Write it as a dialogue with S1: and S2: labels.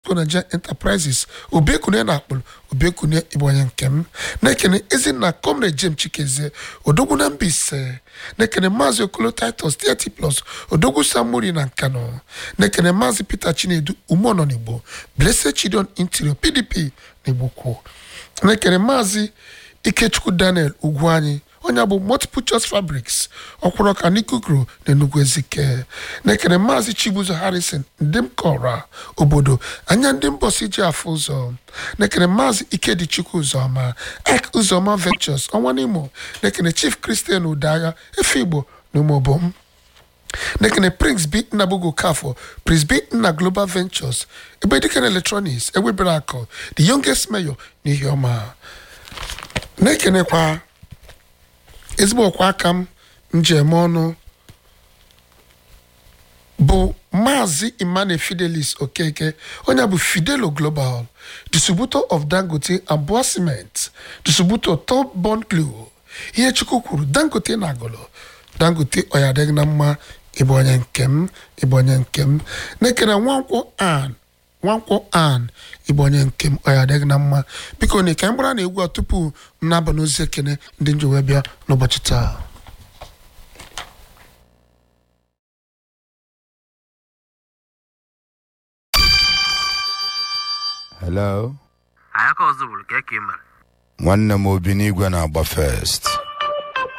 S1: Expo Nigeria Enterprises obekune na akpụrụ obekune ịbụ onye nke m na-ekene ezinna comrade James Chikezie odogwu na Mbaise na-ekene maazị okolo titus 30 plus odogwu samori na nkano na-ekene maazị peter chinedu umeọnọ n'igbo blessed chidon interior pdp n'igbo kwuo na-ekene maazị ikechukwu daniel ugwu anyị onye bụ multiple choice fabrics ọkwụrụ ọka n'ikukuru na enugwu ezike na-ekene maazị chibuzo harrison ndị m kọra obodo anya ndị mbọsi ji afụ ụzọ na-ekene maazị ikedichukwu ụzọma ek ụzọma ventures ọnwa n'imo na-ekene chief christian udagha efe igbo na ụmụobom nekene prince b nnabugo kafo prince b nna global ventures ebe dikene electronics ewebere akụ the youngest mayor n'ihi ọma na-ekenekwa ezigbo ọkwa aka m njem ọnụ bụ maazị emmanuel fidelis okeke onye bụ fidelo global distributor of dangote abụọ cement distributor top bond glue ihe chukwu kwuru dangote na agụlụ dangote ọyadịghị na mma ịbụ onye nke m ịbụ onye nke m na-ekene nwankwọ an nwankwọ an ịbụ onye nke m ọyadịghị na mma biko na ka m gbara na egwu a tupu m na-aba n'ozi ekene ndị njewe bịa n'ụbọchị taa
S2: hello
S3: anyị aka ọzọ bụrụ ka eke mere
S2: nwanne m obi n'igwe na-agba first